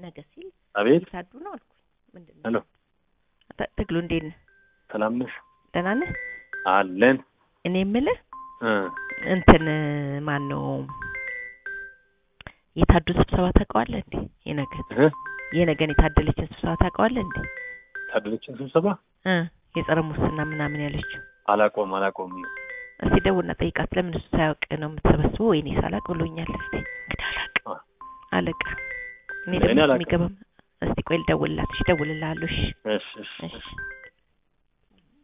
ነገ ሲል አቤት የታዱ ነው አልኩኝ። ምንድን ነው ሄሎ ተ- ትግሉ እንዴት ነህ? ሰላም ነሽ? ደህና ነህ? አለን እኔ የምልህ እ እንትን ማን ነው የታዱ ስብሰባ ታውቀዋለህ እንዴ? የነገን እ የነገን የታደለችን ስብሰባ ታውቀዋለህ እንዴ? ታደለችን ስብሰባ እ የጸረ ሙስና ምናምን ያለችው አላቆም አላቆም እስቲ ደውልና ጠይቃት። ለምን እሱ ሳያውቅ ነው የምትሰበስበው? ወይኔ ሳላቅ ብሎኛል። እስቲ እንግዲህ አላቅ አ። አለቃ እኔ እኔ ደግሞ አላውቅም። የሚገባም እስቲ ቆይ ልደውልላት። እሺ እደውልልሃለሁ። እሺ እሺ እሺ እሺ